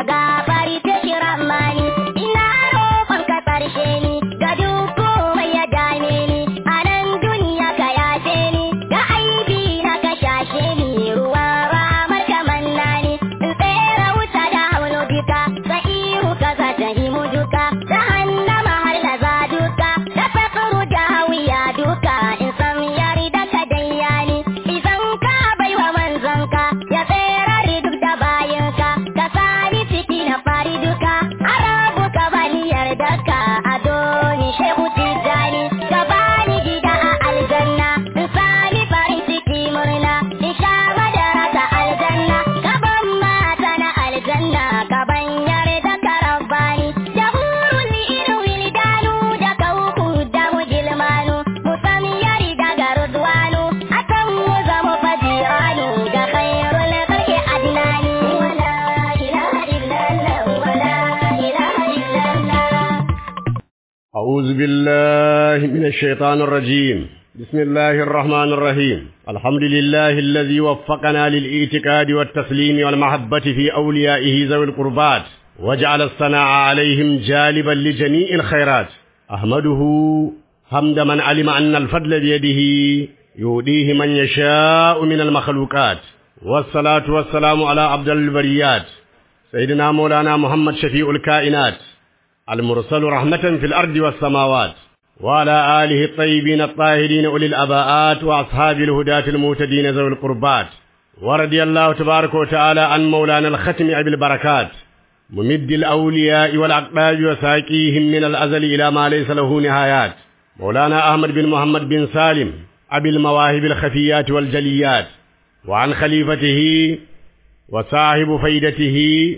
gafari ta shi ramani ina roƙon ka ƙarshe ni ga duk komai ya dame ni a nan duniya ka yafe ni da aibi na ka shashe ni ruwa ramar ka manna ni in tsere wuta da haulu duka ka ihu ka za ta himu duka ta hannama har na za duka da fakuru da hawiya duka in san yari da ka danya ni idan ka baiwa manzanka ya tsere duk da bayanka ka sani ciki na fari duka arabu ka bani yarda ka adoni shehu tijani ka bani gida a aljanna in sani farin ciki murna in sha madara ta aljanna ka ban mata na aljanna ka ban yarda ka rabbani da hurul iru wilidanu da kauku da mujilmanu musam yari da garudwanu akan mu zama fajiranu da khairul khalqi adnani wala ilaha illallah wala ilaha illallah أعوذ بالله من الشيطان الرجيم بسم الله الرحمن الرحيم الحمد لله الذي وفقنا للإيتكاد والتسليم والمحبة في أوليائه ذوي القربات وجعل الثناء عليهم جالبا لجميع الخيرات أحمده حمد من علم أن الفضل بيده يؤديه من يشاء من المخلوقات والصلاة والسلام على عبد البريات سيدنا مولانا محمد شفيع الكائنات المرسل رحمة في الأرض والسماوات وعلى آله الطيبين الطاهرين أولي الأباءات وأصحاب الهداة المهتدين ذوي القربات ورضي الله تبارك وتعالى عن مولانا الختم أبي البركات ممد الأولياء والأقباب وساقيهم من الأزل إلى ما ليس له نهايات مولانا أحمد بن محمد بن سالم أبي المواهب الخفيات والجليات وعن خليفته وصاحب فيدته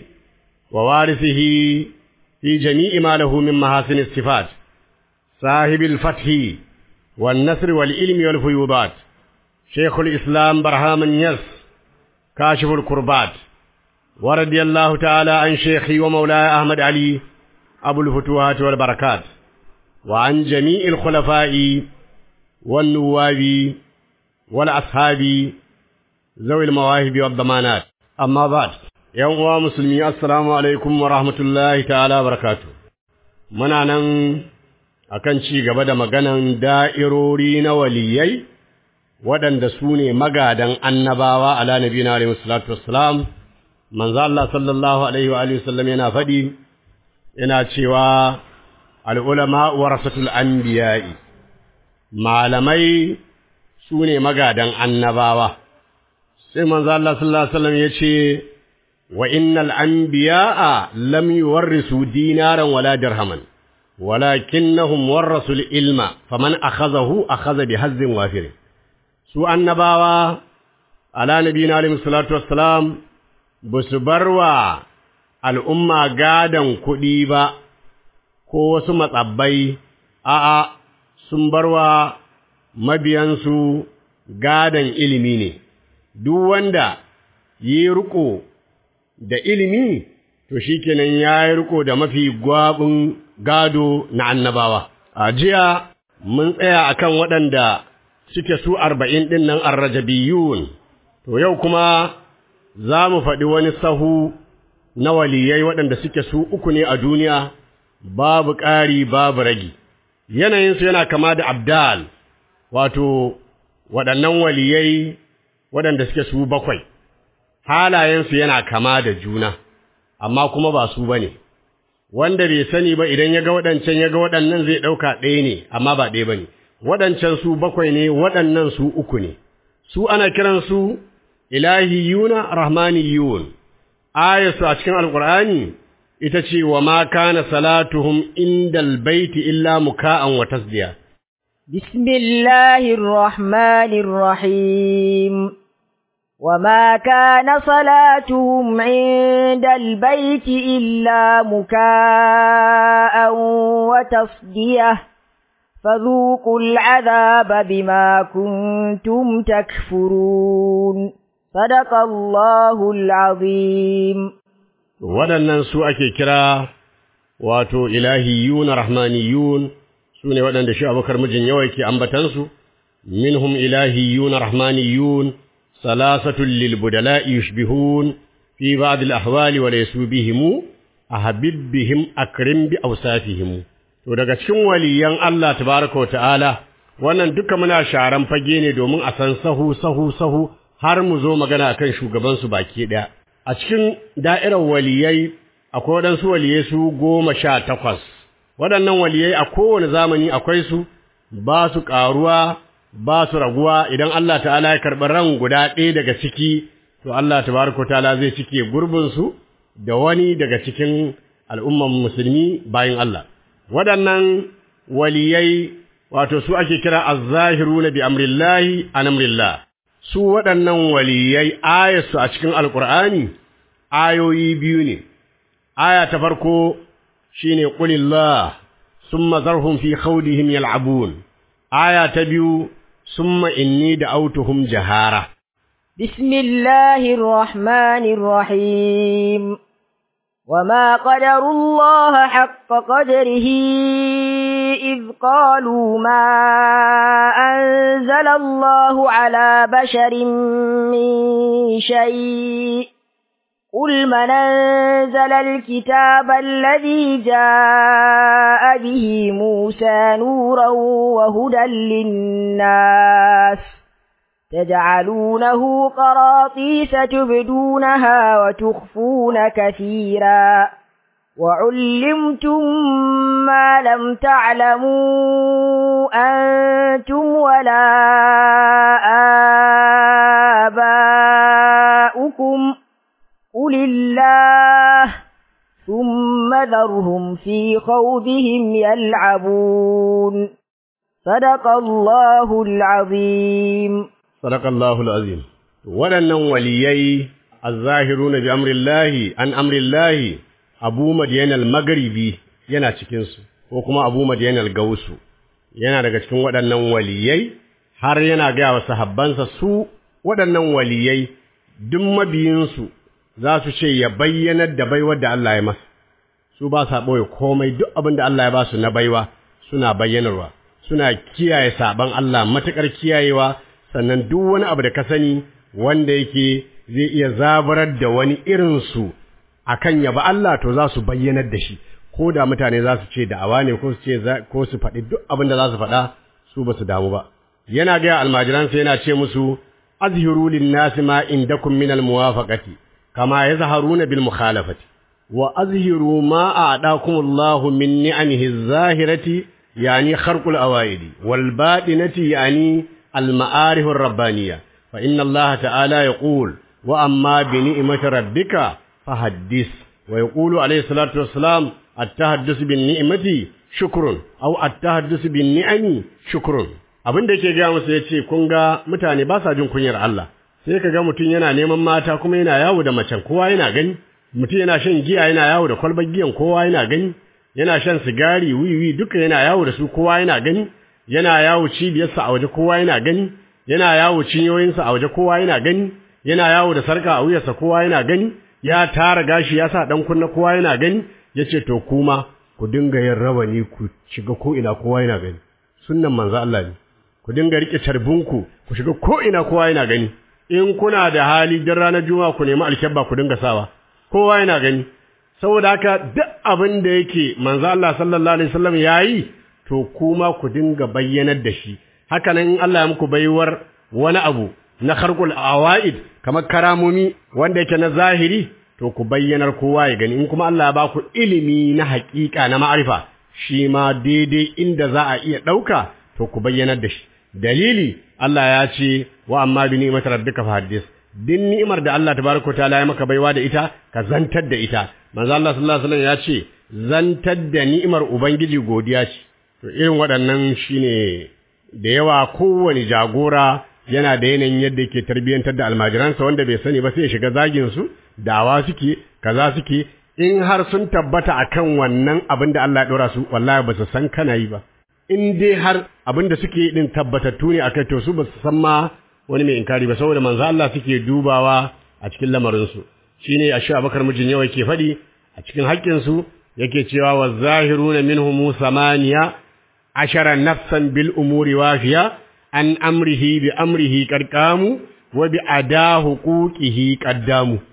ووارثه في جميع ما له من محاسن الصفات صاحب الفتح والنصر والعلم والفيوضات شيخ الإسلام برهام النيس كاشف الكربات ورضي الله تعالى عن شيخي ومولاي أحمد علي أبو الفتوحات والبركات وعن جميع الخلفاء والنواب والأصحاب ذوي المواهب والضمانات أما بعد ‘Yan uwa musulmi, Assalamu alaikum wa rahmatullahi ta'ala barakatu. Muna nan a kan ci gaba da maganan da'irori na waliyai, waɗanda su ne magadan annabawa ala nabi na alaihi salatu wassalam, manzo Allah sallallahu alaihi wa alihi wasallam yana faɗi, yana cewa al'ulama warasatul anbiya'i, malamai su ne magadan annabawa. Sai manzo Allah sallallahu alaihi wasallam ya ce, وإن الأنبياء لم يورثوا دينارا ولا درهما ولكنهم ورثوا العلم فمن أخذه أخذ بحظ وافر سوء النباوة على نبينا عليه الصلاة والسلام بسبروا الأمة قادا كديبا ko wasu matsabbai a'a sun barwa mabiyansu gadan ilimi ne duk wanda yi riko da ilimi to shikenan ya yi riko da mafi gwabin gado na annabawa a jiya mun tsaya akan waɗanda suke su arba'in ɗin nan arrajabiyun to yau kuma za mu faɗi wani sahu na waliyai waɗanda suke su uku ne a duniya babu ƙari babu ragi yanayinsu yana kama da abdal wato waɗannan waliyai waɗanda suke su bakwai halayensu yana kama da juna, amma kuma ba su ba ne, wanda bai sani ba idan ya ga waɗancan ya ga waɗannan zai ɗauka ɗaya ne, amma ba ɗaya ba ne, waɗancan su bakwai ne, waɗannan su uku ne, su ana kiransu ilahiyuna rahmaniyun, ayarsu a cikin alƙur'ani ita ce wa ma kana salatuhum indal baiti illa muka'an wa tasdiya. بسم الله الرحمن الرحيم وما كان صلاتهم عند البيت إلا مكاء وتصديه فذوقوا العذاب بما كنتم تكفرون صدق الله العظيم waɗannan su ake kira wato ilahiyun rahmaniyun su ne waɗanda shi abokar mijin yawa ke ambatansu minhum ilahiyun rahmaniyun salasatun lil budala'i yushbihun fi ba'd al-ahwali wa laysu bihim ahabib bihim akrim bi awsafihim to daga cikin waliyan Allah tabaaraka wa ta'ala wannan duka muna sharan fage ne domin a san sahu sahu sahu har mu zo magana akan shugaban su baki daya a cikin da'irar waliyai akwai waɗansu waliyai su goma sha takwas waɗannan waliyai a kowane zamani akwai su ba su ƙaruwa ba su raguwa idan Allah ta'ala ya karɓi ran guda ɗaya daga ciki to Allah tabaraka ta'ala zai cike gurbin su da wani daga cikin al'umman musulmi bayan Allah waɗannan waliyai wato su ake kira az-zahiruna bi amrillahi an amrillah su waɗannan waliyai ayatu a cikin alqur'ani ayoyi biyu ne aya ta farko shine qulillah summa zarhum fi khawdihim yal'abun aya ta biyu summa inni da'awtuhum jahara bismillahir rahmanir rahim وما قدروا الله حق قدره إذ قالوا ما أنزل الله على بشر من شيء قل من أنزل الكتاب الذي جاء به موسى نورا وهدى للناس تجعلونه قراطيس تبدونها وتخفون كثيرا وعلمتم ما لم تعلموا أنتم ولا آباؤكم قل الله ثم ذرهم في خوضهم يلعبون صدق الله العظيم Sadakallahu al'azim. Waɗannan waliyai, al-zahiruna bi amrillahi, an amrillahi, Abu Madiyan al-Magharibi yana cikinsu, ko kuma Abu Madiyan al-Gausu, yana daga cikin waɗannan waliyai, har yana gaya wa sahabbansa su waɗannan waliyai, duk mabiyinsu za su ce ya bayyanar da baiwar da Allah ya masa. Su ba sa ɓoye komai duk abin da Allah ya ba su na baiwa suna bayyanarwa, suna kiyaye saɓan Allah matuƙar kiyayewa sannan duk wani abu da ka sani wanda yake zai iya zabarar da wani irinsu a kan yaba Allah to za su bayyanar da shi ko da mutane za su ce da'awa ne ko su ce ko su faɗi duk abin da za su faɗa su ba su damu ba yana gaya almajiransa yana ce musu azhiru lin-nasi ma indakum min al-muwafaqati kama yazharuna bil mukhalafati wa azhiru ma a'dakum Allahu min ni'amihi az-zahirati yani kharqul awaidi wal batinati yani المعارف الربانية فإن الله تعالى يقول وأما بنعمة ربك فحدث ويقول عليه الصلاة والسلام التحدث بالنعمة شكر أو التحدث بالنعم شكر abin da yake gaya musu ya ce kun ga mutane ba sa jin kunyar Allah sai ka ga mutum yana neman mata kuma yana yawo da macen kowa yana gani mutum yana shan giya yana yawo da kwalbar giyan kowa yana gani yana shan sigari wiwi duka yana yawo da su kowa yana gani yana yawo cibiyarsa a waje kowa yana gani yana yawo cinyoyinsa a waje kowa yana gani yana yawo da sarka a wuyarsa kowa yana gani ya tara gashi ya sa dan kunna kowa yana gani yace to kuma ku dinga yin rawani ku shiga ko ina kowa yana gani sunnan manzo Allah ne ku dinga rike carbinku ku shiga ko ina kowa yana gani in kuna da hali din ranar juma'a ku nemi alkebba ku dinga sawa kowa yana gani saboda haka duk abin da yake manzo Allah sallallahu alaihi wasallam yayi to kuma ku dinga bayyanar da shi haka nan Allah ya muku baiwar wani abu na kharqul awaid kamar karamomi wanda yake na zahiri to ku bayyanar kowa ya gani in kuma Allah ya ba ku ilimi na haƙiƙa na ma'arifa shi ma daidai inda za a iya ɗauka to ku bayyanar da shi dalili Allah ya ce wa amma bi ni'mat rabbika fahaddis din ni'imar da Allah tabaraka ta'ala ya maka baiwa da ita ka zantar da ita manzo Allah sallallahu alaihi wasallam ya ce zantar da ni'imar ubangiji godiya ce to irin waɗannan shine da yawa kowane jagora yana da yanayin yadda yake tarbiyyantar da almajiransa wanda bai sani ba sai ya shiga zagin su dawa suke kaza suke in har sun tabbata akan wannan abin da Allah ya dora su wallahi ba su san kana yi ba in dai har abin da suke din tabbatattu ne akai to su ba su san ma wani mai inkari ba saboda manzo Allah suke dubawa a cikin lamarin su shine Ashu Abakar mijin yawa yake faɗi a cikin haƙƙin su yake cewa wa zahiruna minhum samaniya ashara nafsan bil umuri wafiya an amrihi bi amrihi qarqamu wa bi ada huquqihi qaddamu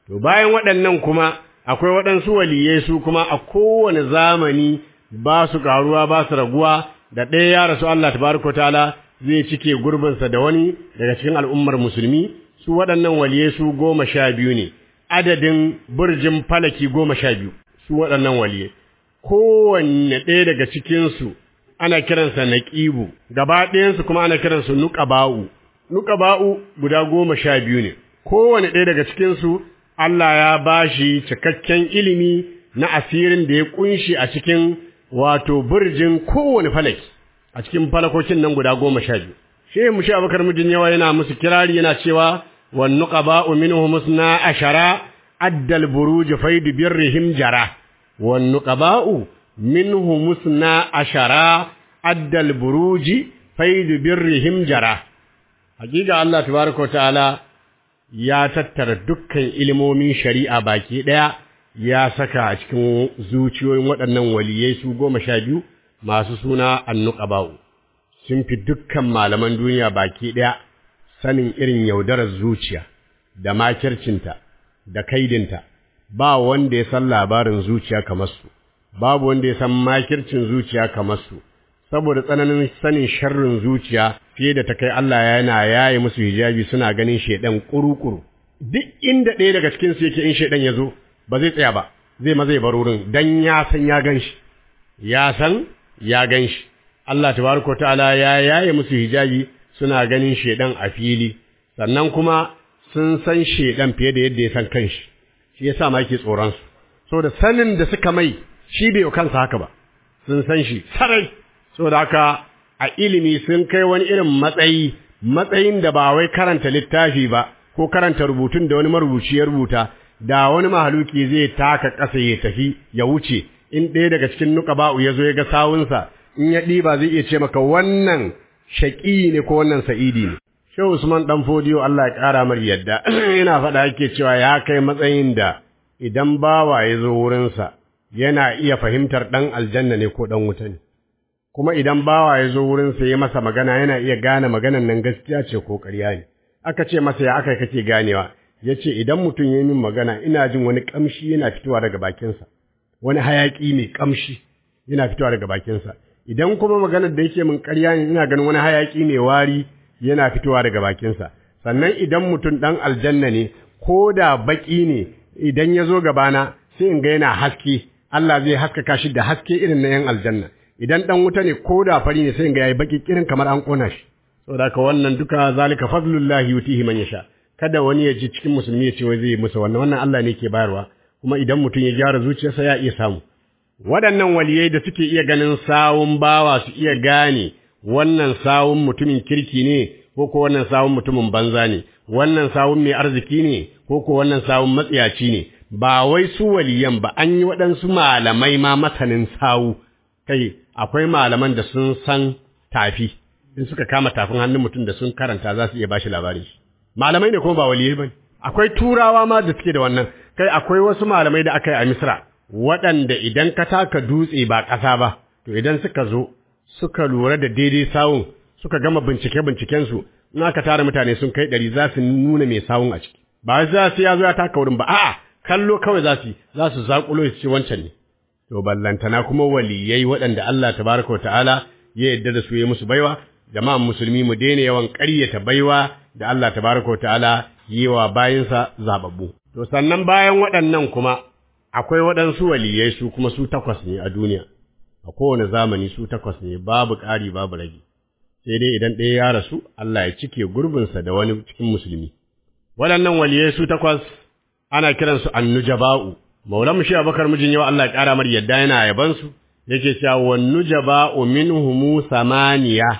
to bayan waɗannan kuma akwai waɗansu waliyai su kuma a kowane zamani ba su karuwa ba su raguwa da ɗaya ya rasu Allah tabaraka ta'ala zai cike gurbinsa da wani daga cikin al'ummar musulmi su waɗannan waliyai su goma sha biyu ne adadin burjin falaki goma sha biyu su waɗannan waliyai kowanne ɗaya daga cikinsu ana kiransa naqibu gaba ɗayansu kuma ana kiransu nuqaba'u nuqaba'u guda goma sha biyu ne kowanne ɗaya daga cikinsu Allah ya bashi cikakken ilimi na asirin da ya kunshi a cikin wato burjin kowane falaki a cikin falakokin nan guda goma sha biyu shehu mushi abakar mijin yawa yana musu kirari yana cewa wan nuqaba'u minhum musna ashara addal buruj faid birrihim jara wan nuqaba'u minhum musna ashara addal buruj faid birrihim jara hakika Allah tabaaraka ta'ala ya tattara dukkan ilimomin shari'a baki daya ya saka a cikin zuciyoyin waɗannan waliyai su goma sha biyu masu suna annuqaba'u sun fi dukkan malaman duniya baki ɗaya sanin irin yaudarar zuciya da makircinta da kaidinta ba wanda ya san labarin zuciya kamar su babu wanda ya san makircin zuciya kamar su saboda tsananin sanin sharrin zuciya fiye da ta kai Allah yana yaye musu hijabi suna ganin shedan kurukuru duk inda ɗaya daga cikin su yake in shedan ya zo ba zai tsaya ba zai ma zai bar wurin dan ya san ya gan shi ya san ya gan shi Allah tabaraka ta'ala ya yaye musu hijabi suna ganin shedan a fili sannan kuma sun san shedan fiye da yadda ya san kanshi shi yasa ma yake tsoron su saboda sanin da suka mai shi bai kansa haka ba sun san shi sarai saboda haka a ilimi sun kai wani irin matsayi matsayin da ba wai karanta littafi ba ko karanta rubutun da wani marubuci ya rubuta da wani mahaluki zai taka ƙasa ya tafi ya wuce in ɗaya daga cikin nuqaba'u ya zo ya ga sawunsa in ya ɗiba zai iya ce maka wannan shaƙi ne ko wannan sa'idi ne Shehu Usman dan Fodiyo Allah ya ƙara mar yadda yana faɗa yake cewa ya kai matsayin da idan bawa ya zo wurinsa yana iya fahimtar ɗan aljanna ne ko ɗan wuta ne kuma idan bawa ya zo wurinsa ya masa magana yana iya gane maganan nan gaskiya ce ko ƙarya ne aka ce masa ya aka kake ganewa ya ce idan mutum ya yi min magana ina jin wani ƙamshi yana fitowa daga bakinsa wani hayaƙi mai ƙamshi yana fitowa daga bakinsa idan kuma maganar da yake min ƙarya ne ina ganin wani hayaƙi mai wari yana fitowa daga bakinsa sannan idan mutum ɗan aljanna ne ko da baƙi ne idan ya zo gabana sai in ga yana haske Allah zai haskaka shi da haske irin na ‘yan aljanna idan ɗan wuta ne ko da fari ne sai in ga yayi baƙi kirin kamar an ƙona shi saboda haka wannan duka zalika fadlullahi yutihi man yasha kada wani ya ji cikin musulmi ya ce wai zai musu wannan wannan Allah ne ke bayarwa kuma idan mutum ya gyara zuciyarsa ya iya samu waɗannan waliyai da suke iya ganin sawun bawa su iya gane wannan sawun mutumin kirki ne ko ko wannan sawun mutumin banza ne wannan sawun mai arziki ne ko ko wannan sawun matsiyaci ne ba wai su waliyan ba an yi waɗansu malamai ma masanin sawu kai akwai malaman da sun san tafi in suka kama tafin hannun mutum da sun karanta za su iya bashi labarin shi malamai ne kuma ba waliyai ba akwai turawa ma da suke da wannan kai akwai wasu malamai da aka yi a misra waɗanda idan ka taka dutse ba ƙasa ba to idan suka zo suka lura da daidai sawun suka gama bincike bincikensu in aka tara mutane sun kai ɗari za su nuna mai sawun a ciki ba za su ya zo ya taka wurin ba a'a kallo kawai za su za su zaƙulo su ce wancan ne to ballantana kuma waliyai waɗanda Allah tabaraka wa ta'ala ya yarda da su ya musu baiwa jama'an musulmi mu daina yawan ƙaryata baiwa da Allah tabaraka wa ta'ala yi wa bayinsa zababbu to sannan bayan waɗannan kuma akwai waɗansu waliyai su kuma su takwas ne a duniya a kowane zamani su takwas ne babu ƙari babu rage sai dai idan ɗaya ya rasu Allah ya cike gurbinsa da wani cikin musulmi waɗannan waliyai su takwas ana kiransu annujaba'u maulan shi abakar mijin yau Allah ya ƙara mar yadda yana yabansu yake cewa wan nujaba'u minhum samaniya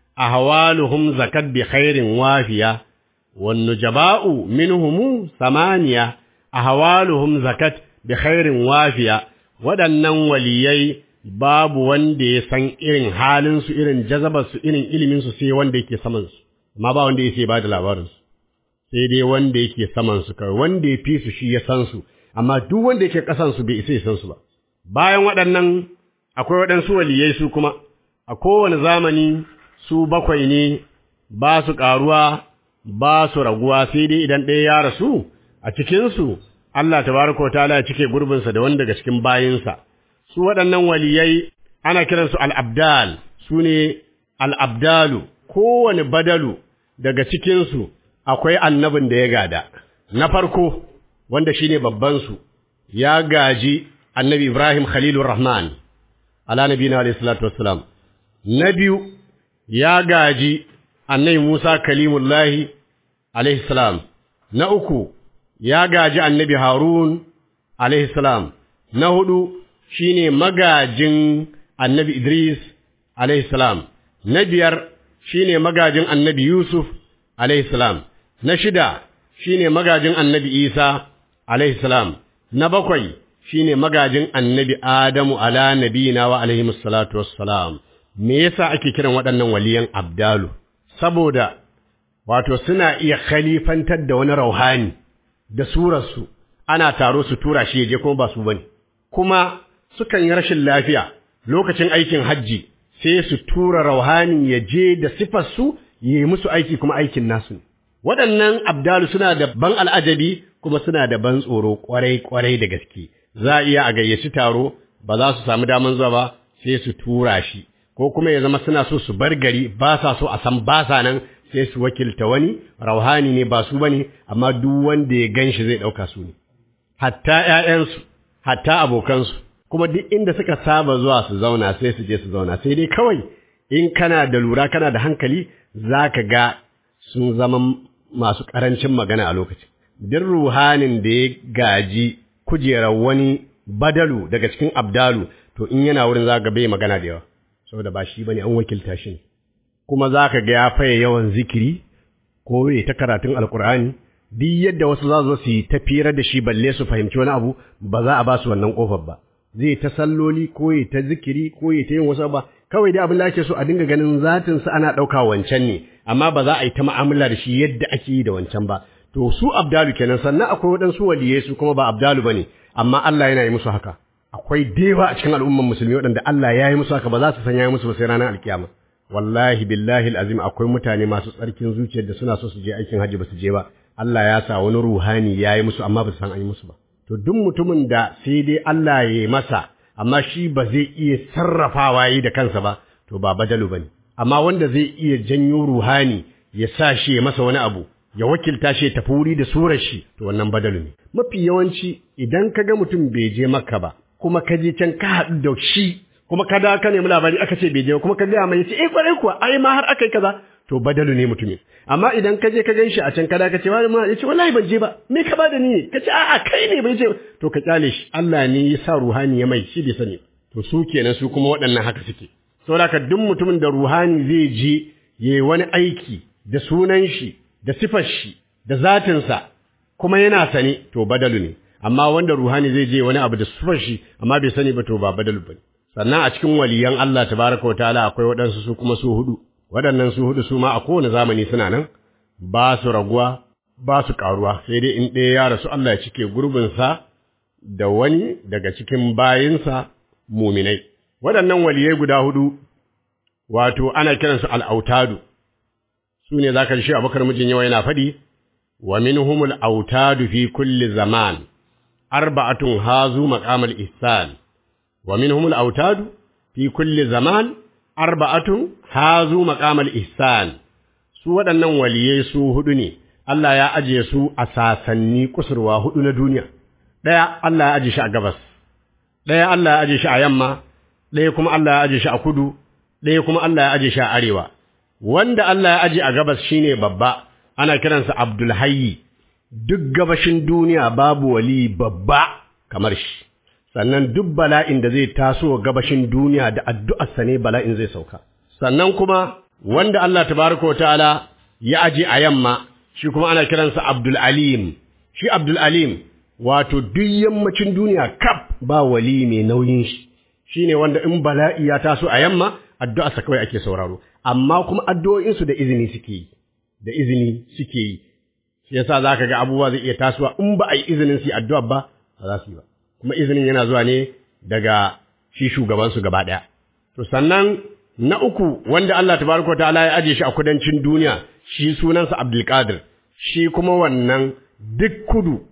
ahwaluhum zakat bi khairin wafiya wan nujaba'u minhum samaniya ahwaluhum zakat bi khairin wafiya waɗannan waliyai babu wanda ya san irin halinsu irin jazabarsu irin iliminsu sai wanda yake samansu amma ba wanda ya sai ba da labarinsu sai dai wanda yake samansu kawai wanda ya fi su shi ya san su amma duk wanda yake ƙasansu bai isa ya san su ba bayan waɗannan akwai waɗansu waliyai su kuma a kowane zamani su bakwai ne ba su ƙaruwa ba su raguwa sai dai idan ɗaya ya rasu a cikinsu Allah tabaraka wa ta'ala ya cike gurbinsa da wani daga cikin bayinsa su waɗannan waliyai ana kiransu al-abdal su ne al-abdalu kowane badalu daga cikinsu akwai annabin da ya gada na farko wanda shine babban su ya gaji annabi Ibrahim Khalilur Rahman ala nabiyina alayhi salatu wassalam na biyu ya gaji annabi Musa kalimullahi alayhi salam na uku ya gaji annabi Harun alayhi salam na hudu shine magajin annabi Idris alayhi salam na biyar shine magajin annabi Yusuf alayhi salam na shida shine magajin annabi Isa alayhi salam na bakwai shine magajin annabi Adamu ala nabiyina wa alaihi salatu wassalam me yasa ake kiran waɗannan waliyan abdalu saboda wato suna iya khalifantar da wani rauhani da surarsu ana taro su tura shi je kuma ba su bane kuma sukan yi rashin lafiya lokacin aikin hajji sai su tura rauhani ya je da sifar su yi musu aiki kuma aikin nasu ne waɗannan abdalu suna da ban al'ajabi kuma suna da ban tsoro kwarai kwarai da gaske za a iya a gayyaci taro ba za su samu daman zuwa ba sai su tura shi ko kuma ya zama suna so su bar gari ba sa so a san ba sa nan sai su wakilta wani rauhani ne ba su bane amma duk wanda ya ganshi zai dauka su ne hatta ƴaƴansu hatta abokansu kuma duk inda suka saba zuwa su zauna sai su je su zauna sai dai kawai in kana da lura kana da hankali zaka ga sun zama masu karancin magana a lokacin duk ruhanin da ya gaji kujerar wani badalu daga cikin abdalu to in yana wurin za ga bai magana da yawa saboda ba shi bane an wakilta shi kuma za ka ga ya faye yawan zikiri ko ya ta karatun alkur'ani duk yadda wasu za su yi tafiyar da shi balle su fahimci wani abu ba za a ba su wannan kofar ba zai ta salloli ko ya ta zikiri ko ya ta yin wasu ba kawai dai abin da ake so a dinga ganin zatin sa ana ɗauka wancan ne amma ba za a yi ta mu'amala da shi yadda ake yi da wancan ba to su abdalu kenan sannan akwai waɗansu waliyai su kuma ba abdalu bane amma Allah yana yi musu haka akwai dewa a cikin al'umman musulmi waɗanda Allah ya yi musu haka ba za su san ya yi musu ba sai ranar alkiyama wallahi billahi alazim akwai mutane masu tsarkin zuciyar da suna so su je aikin hajji ba su je ba Allah ya sa wani ruhani ya yi musu amma ba su san an yi musu ba to duk mutumin da sai dai Allah ya yi masa amma shi ba zai iya sarrafawa yi da kansa ba to ba badalu bane amma wanda zai iya janyo ruhani ya sa shi ya masa wani abu ya wakilta shi ya tafi wuri da surar shi to wannan badalu ne mafi yawanci idan ka ga mutum bai je maka ba kuma ka je can ka haɗu da shi kuma ka da ka nemi labari aka ce bai je kuma ka gaya mai ce eh kwarai kuwa ai ma har aka yi kaza to badalu ne mutumin amma idan ka je ka gan shi a can kada ka ce wani ma ya ce wallahi ban je ba me ka bada ni ka ce a'a kai ne bai je to ka kyale shi Allah ne ya sa ruhani ya mai shi bai sani to su kenan su kuma waɗannan haka suke saboda ka duk mutumin da ruhani zai je yayi wani aiki da sunan shi da sifar shi da zatinsa kuma yana sane to badalu ne amma wanda ruhani zai je wani abu da sifar shi amma bai sani ba to ba badalu bane sannan a cikin waliyan Allah tabaraka wa ta'ala akwai waɗansu su kuma su hudu waɗannan su hudu su ma a kowane zamani suna nan ba su raguwa ba su ƙaruwa sai dai in ɗaya ya rasu Allah ya cike gurbinsa da wani daga cikin bayinsa muminai waɗannan waliyai guda hudu wato ana kiransu al'autadu su ne za ka shi abokar mijin yawa yana faɗi wa minhumul autadu fi kulli zaman arba'atun hazu maqamal ihsan wa minhumul autadu fi kulli zaman arba'atun hazu maqamal ihsan su waɗannan waliyai su hudu ne Allah ya aje su a sasanni kusurwa hudu na duniya ɗaya Allah ya aje shi a gabas ɗaya Allah ya aje shi a yamma ɗaya kuma Allah ya aje shi a kudu ɗaya kuma Allah ya aje shi a arewa wanda Allah ya aje a gabas shine babba ana kiransa Abdul Hayyi duk gabashin duniya babu wali babba kamar shi sannan duk bala'in da zai taso gabashin duniya da addu'arsa ne bala'in zai sauka sannan kuma wanda Allah tabaraka wa ta'ala ya aje a yamma shi kuma ana kiransa Abdul Alim shi Abdul Alim wato duk yammacin duniya kaf ba wali mai nauyin shi shine wanda in bala'i ya taso a yamma addu'arsa kawai ake sauraro amma kuma addu'o'insu da izini suke yi da izini suke yi shi yasa zaka ga abubuwa zai iya tasowa in ba a yi izinin su addu'a ba ba za su yi ba kuma izinin yana zuwa ne daga shi shugabansu gaba ɗaya. To sannan na uku wanda Allah tabaraka ta'ala ya aje shi a kudancin duniya shi sunansa Abdulkadir shi kuma wannan duk kudu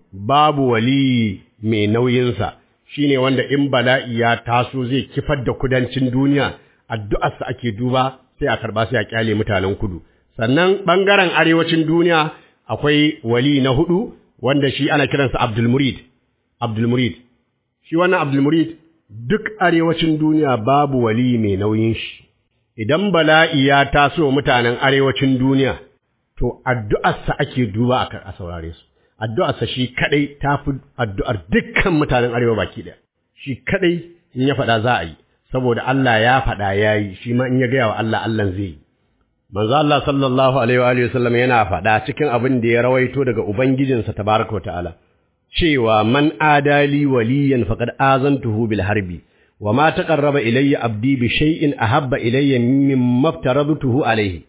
babu wali mai nauyinsa shine wanda in bala'i ya taso zai kifar da kudancin duniya addu'arsa ake duba sai a karba sai a kyale mutanen kudu sannan bangaren arewacin duniya akwai wali na hudu wanda shi ana kiransa Abdul Murid Abdul Murid shi wannan Abdul Murid duk arewacin duniya babu wali mai nauyin shi idan bala'i ya taso mutanen arewacin duniya to addu'arsa ake duba a saurare su addu'arsa shi kadai tafi addu'ar dukkan mutanen arewa baki daya shi kadai in ya faɗa za a yi saboda Allah ya faɗa yayi shi ma in ya gaya wa Allah Allah zai yi manzo Allah sallallahu alaihi wa alihi wasallam yana faɗa cikin abin da ya rawaito daga ubangijinsa tabaraka wa ta'ala cewa man adali waliyan faqad azantuhu bil harbi wa ma taqarraba ilayya abdi bi shay'in ahabba ilayya mimma aftaradtuhu alayhi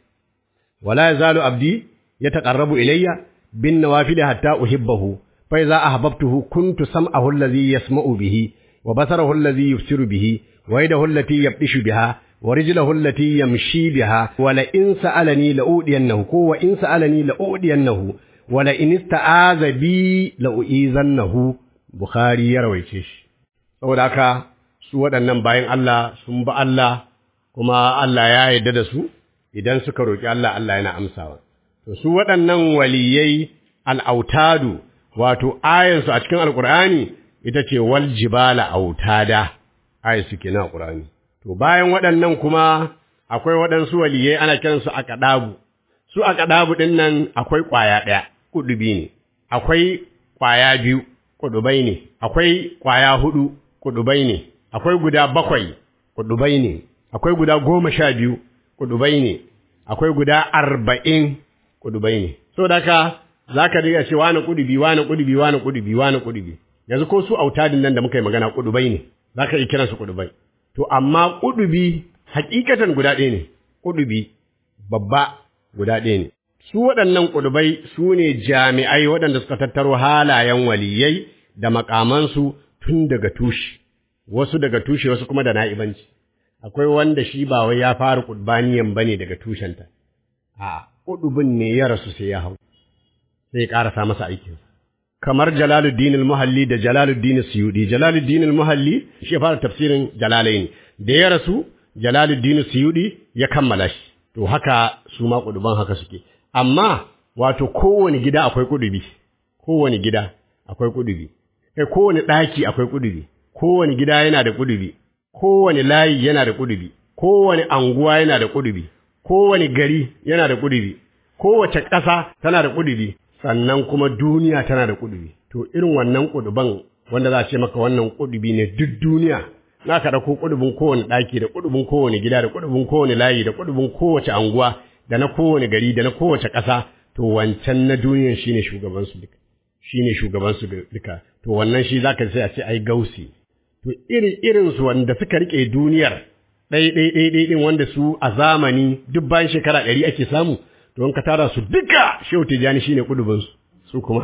wa la yazalu abdi yataqarrabu ilayya bin nawafil hatta uhibbahu fa idza ahbabtuhu kuntu sam'ahu alladhi yasma'u bihi wa basarahu alladhi yubsiru bihi wa yadahu allati yabtishu biha wa rijluhu allati yamshi biha wa la in sa'alani la udiyannahu ko wa in sa'alani la udiyannahu wa la in ista'aza bi la uizannahu bukhari ya rawaice shi saboda haka su waɗannan bayan Allah sun ba Allah kuma Allah ya yarda da su idan suka roki Allah Allah yana amsawa to su waɗannan waliyai al'autadu wato ayansu a cikin alkur'ani ita ce wal jibala autada ayansu kenan alkur'ani to bayan waɗannan kuma akwai waɗansu waliyai ana kiransu a kaɗabu su a kaɗabu ɗin nan akwai ƙwaya ɗaya kudubi ne akwai ƙwaya biyu kudubai ne akwai ƙwaya hudu kudubai ne akwai guda bakwai kudubai ne akwai guda goma sha biyu kudubai ne akwai guda arba'in kudubai ne so da ka za ka riga ce wani kudubi wani kudubi wani kudubi wani kudubi yanzu ko su autadin nan da muka yi magana kudubai ne za ka yi kiransu kudubai to amma kudubi hakikatan guda ɗaya ne kudubi babba guda ɗaya ne su waɗannan kudubai su ne jami'ai waɗanda suka tattaro halayen waliyai da makamansu tun daga tushe wasu daga tushe wasu kuma da na'ibanci akwai wanda shi ba wai ya fara kudbaniyan bane daga tushenta a kudubin ne ya rasu sai ya hau sai ya karasa masa aikin kamar Jalaluddin al-Muhalli da Jalaluddin Suyudi Jalaluddin al-Muhalli shi ya fara tafsirin Jalalain da ya rasu Jalaluddin Suyudi ya kammala shi to haka su ma kuduban haka suke amma wato kowane gida akwai kudubi kowane gida akwai kudubi kai kowane daki akwai kudubi kowane gida yana da kudubi kowane layi yana da kudubi kowane anguwa yana da kudubi kowane gari yana da kudubi kowace ƙasa tana da kudubi sannan kuma duniya tana da kudubi to irin wannan kuduban wanda za a ce maka wannan kudubi ne duk duniya na ka dauko kudubin kowane ɗaki da kudubin kowane gida da kudubin kowane layi da kudubin kowace anguwa da na kowane gari da na kowace ƙasa to wancan na duniyan shine shugaban su duka shine shugaban su duka to wannan shi zaka sai a ce ai gausi to iri irin su wanda suka rike duniyar ɗai ɗai ɗai ɗai ɗin wanda su a zamani duk bayan shekara ɗari ake samu to in ka tara su duka shehu tijjani shine kudubin su su kuma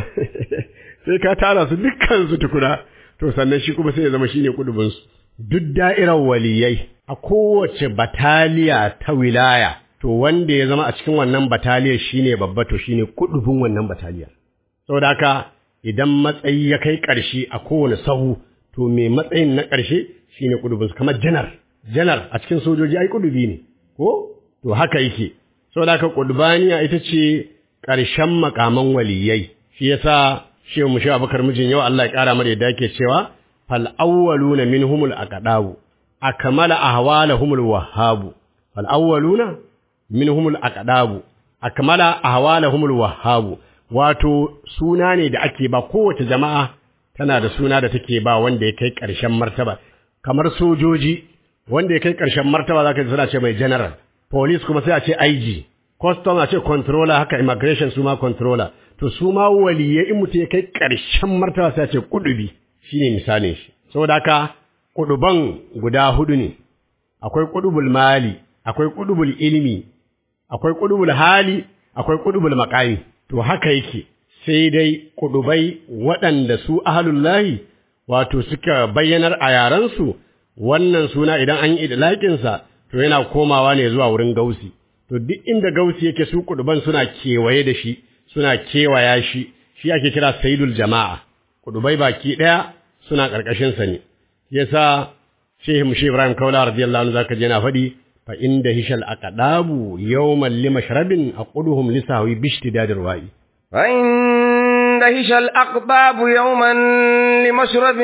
sai ka tara su dukkan su tukuna to sannan shi kuma sai ya zama shine kudubin su duk da'irar waliyai a kowace bataliya ta wilaya to wanda ya zama a cikin wannan bataliyar shine babba to shine kudubin wannan bataliyar saboda haka idan matsayi ya kai ƙarshe a kowane sahu to me matsayin na ƙarshe shine kudubin su kamar janar janar a cikin sojoji ai kudubi ne ko to haka yake saboda haka kudbaniya ita ce ƙarshen makaman waliyai shi yasa shehu mushi abakar mijin yau Allah ya ƙara mara yadda yake cewa fal awwaluna minhumul aqdabu akmala ahwalahumul wahhabu fal awwaluna minhumul aqdabu akmala ahwalahumul wahhabu wato suna ne da ake ba kowace jama'a tana da suna da take ba wanda ya kai ƙarshen martaba kamar sojoji wanda ya kai ƙarshen martaba zaka ji suna ce mai general police kuma sai a ce IG custom a ce controller haka immigration su ma controller to su ma waliyai in mutum ya kai ƙarshen martaba sai a ce kudubi shine misalin shi saboda haka kuduban guda hudu ne akwai kudubul mali akwai kudubul ilmi akwai kudubul hali akwai kudubul maqami to haka yake sai dai kudubai waɗanda su ahlullahi wato suka bayyanar a yarensu wannan suna idan an yi idlaƙinsa to yana komawa ne zuwa wurin gausi to duk inda gausi yake su kuduban suna kewaye da shi suna kewaya shi shi ake kira sayyidul jama'a kudubai baki daya suna karkashin sa ne yasa Shehu Mushi Ibrahim Kaula radiyallahu anhu zaka je na faɗi fa inda hishal aqdabu yawman limashrabin aquduhum lisawi bishtidadir wa'i فإن دهش الأقباب يوما لمشرب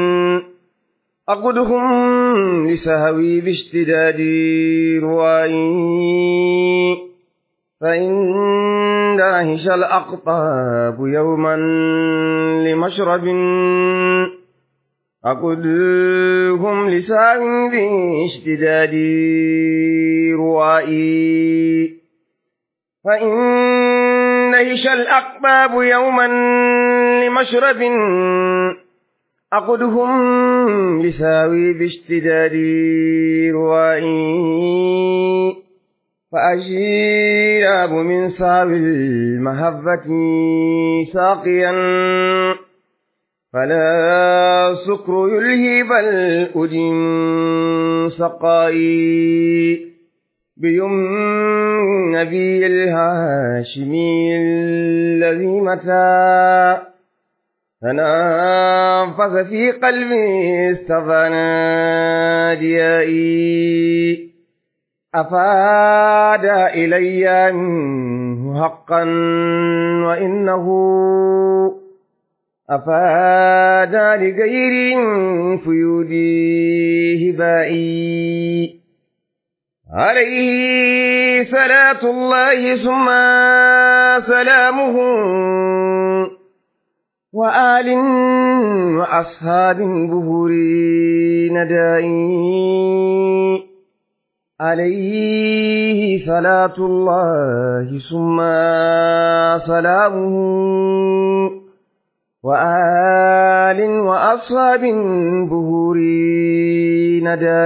أقدهم لسهوي باشتداد روائي فإن دهش الأقطاب يوما لمشرب أقدهم لسهوي باشتداد روائي فإن نهش الأقباب يوما لمشرب أقدهم لساوي باشتداد روائي فأشيراب من ساوي المهبة ساقيا فلا سكر يلهي بل أدم سقائي بيم نبي الهاشمي الذي متى تنفس في قلبي استفنى ديائي أفاد إلي منه حقا وإنه أفاد لغير فيودي هبائي عليه صلاة الله ثم سلامه وآل وأصحاب بهوري ندائي عليه صلاة الله ثم سلامه وآل وأصحاب بهوري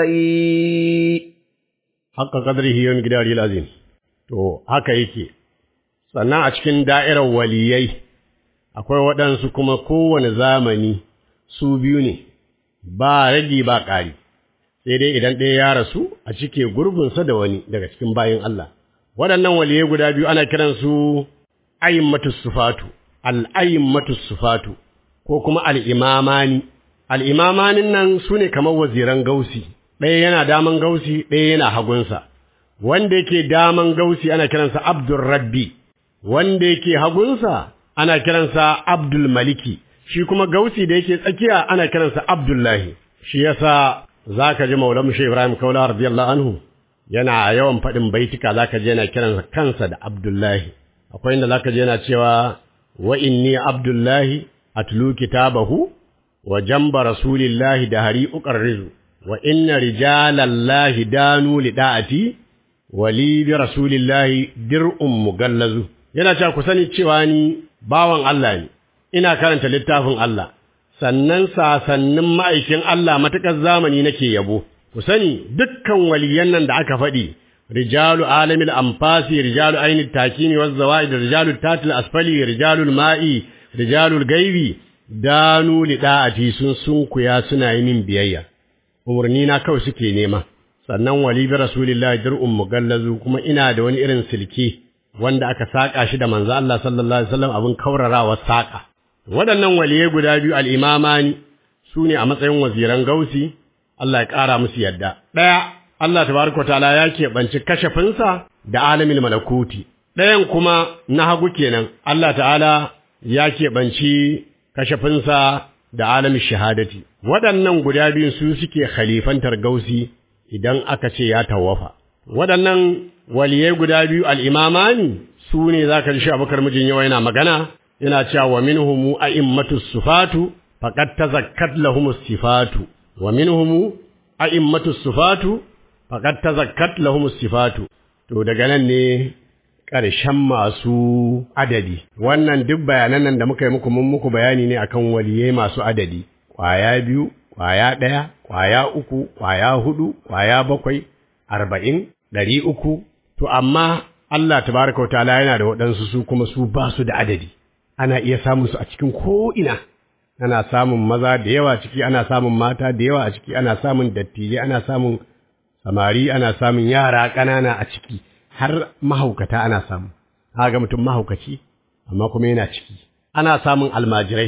ندائي haka qadrihi yawm gidari azim to haka yake sannan a cikin da'irar waliyai akwai waɗansu kuma kowane zamani su biyu ne ba ragi ba ƙari sai dai idan ɗaya ya rasu a cike gurbinsa da wani daga cikin bayin Allah waɗannan waliyai guda biyu ana kiransu ayyimmatus sufatu al-ayyimmatus sufatu ko kuma al-imamani al-imamanin nan sune kamar waziran gausi ɗaya yana daman gausi ɗaya yana hagunsa wanda yake daman gausi ana kiransa abdul rabbi wanda yake hagunsa ana kiransa abdul maliki shi kuma gausi da yake tsakiya ana kiransa abdullahi shi yasa zaka ji maulamu shi ibrahim kaula radiyallahu anhu yana yawan faɗin baitika zaka je yana kiransa kansa da abdullahi akwai inda zaka je yana cewa wa inni abdullahi atlu kitabahu wa jamba rasulillahi da hari uqarrizu wa inna rijalallahi danu lida'ati wa li bi rasulillahi dir'un mugallazu yana cewa ku sani cewa ni bawan Allah ne ina karanta littafin Allah sannan sasannin ma'aikin Allah matakar zamani nake yabo ku sani dukkan waliyan nan da aka faɗi rijalu alamil anfasi rijalu ainit takini waz zawaid rijalu tatil asfali rijalu ma'i rijalul gaibi danu lida'ati sun sunkuya suna yi min biyayya umarni na kawai suke nema sannan wali bi rasulillahi dir'un mugallazu kuma ina da wani irin silke wanda aka saka shi da manzo Allah sallallahu alaihi wasallam abin kaurarawa saka waɗannan waliyai guda biyu al-imamani sune a matsayin waziran gausi Allah ya ƙara musu yadda ɗaya Allah tabaraka ta'ala ya keɓanci kashafinsa da alamin malakuti ɗayan kuma na hagu kenan Allah ta'ala ya keɓanci kashafinsa da alamin shahadati waɗannan guda biyun su suke khalifantar gausi idan aka ce ya tawafa waɗannan waliyai guda biyu al'imamani su ne za ka ji shi abokar mijin yawa yana magana yana cewa wa minhumu a'immatus sufatu faqad tazakkat lahumus sifatu wa minhumu a'immatus sufatu faqad tazakkat lahumus sifatu to daga nan ne ƙarshen masu adadi wannan duk bayanan nan da muka yi muku mun muku bayani ne akan waliyai masu adadi ƙwaya biyu ƙwaya ɗaya ƙwaya uku ƙwaya hudu ƙwaya bakwai arba'in ɗari uku to amma Allah tabaraka wa ta'ala yana da waɗansu su kuma su ba su da adadi ana iya samun su a cikin ko'ina ana samun maza da yawa ciki ana samun mata da yawa a ciki ana samun dattijai ana samun samari ana samun yara ƙanana a ciki har mahaukata ana samu ga mutum mahaukaci amma kuma yana ciki ana samun almajirai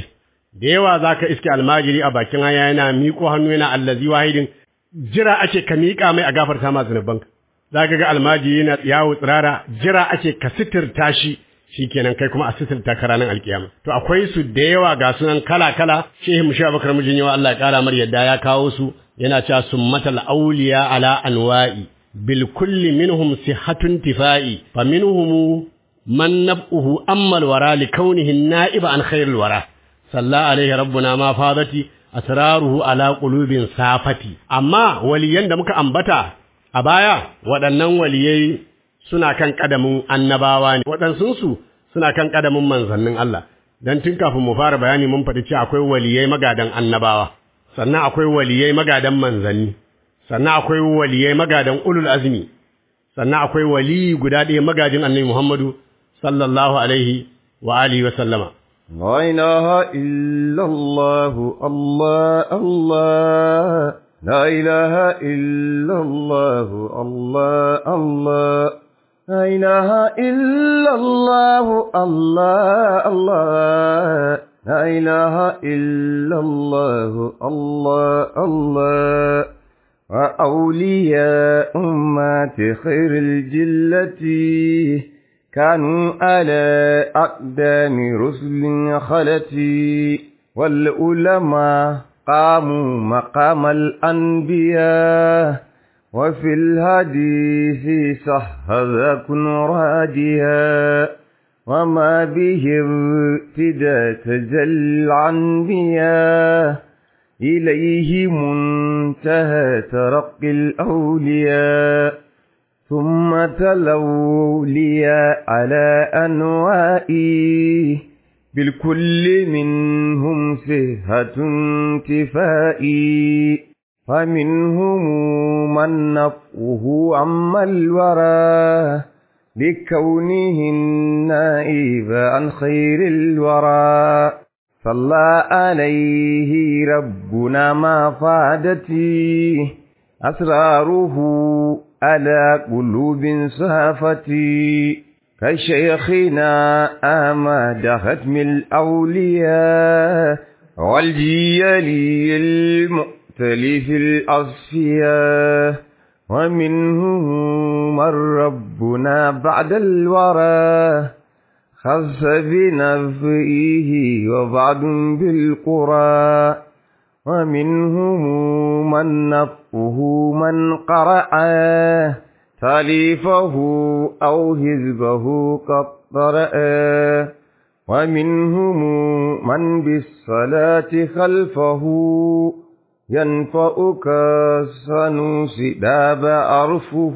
da yawa zaka iske almajiri a bakin hanya yana miƙo hannu yana allazi wahidin jira ake ka miƙa mai a gafarta ma zunubanka zaka ga almajiri yana yawo tsirara jira ake ka sitirta shi shikenan kai kuma a sitirta ka ranar alkiyama to akwai su da yawa ga sunan kala kala shehu mushi abakar mijin yawa Allah ya kara mar yadda ya kawo su yana cewa summatal awliya ala anwa'i bil kulli minhum sihatun tifai fa minhum man nab'uhu amma al wara li kaunihi na'iba an khairil wara salla alaihi rabbuna ma fadati asraruhu ala qulubin safati amma waliyan da muka ambata a baya waɗannan waliyai suna kan ƙadamin annabawa ne waɗansunsu suna kan ƙadamin manzannin Allah don tun kafin mu fara bayani mun faɗi cewa akwai waliyai magadan annabawa sannan akwai waliyai magadan manzanni sannan akwai waliyai magadan ulul azmi sannan akwai wali guda ɗaya magajin annabi Muhammadu sallallahu alaihi wa alihi wa sallama لا إله إلا الله الله الله لا إله إلا الله الله الله لا إله إلا الله الله الله لا إله إلا الله الله الله وأولياء أمات خير الجلة كانوا على أقدام رسل خلتي والعلماء قاموا مقام الأنبياء وفي الحديث صح ذاكن راجيا وما به ابتدى تجل الأنبياء إليه منتهى ترقي الأولياء ثم تلوا لي على أنوائي بالكل منهم صهة انتفائي فمنهم من نفعه عما الورى لكونه النائب عن خير الورى صلى عليه ربنا ما فادتي أسراره على قلوب صافتي كشيخنا أماد ختم الأولياء والجيل المؤتلف الأصفياء ومنهم من ربنا بعد الورى خص بنفئه وبعد بالقرى ومنهم من نفه من قرأ تاليفه أو حزبه قد قرأ ومنهم من بالصلاة خلفه ينفأك السنوس داب أرفه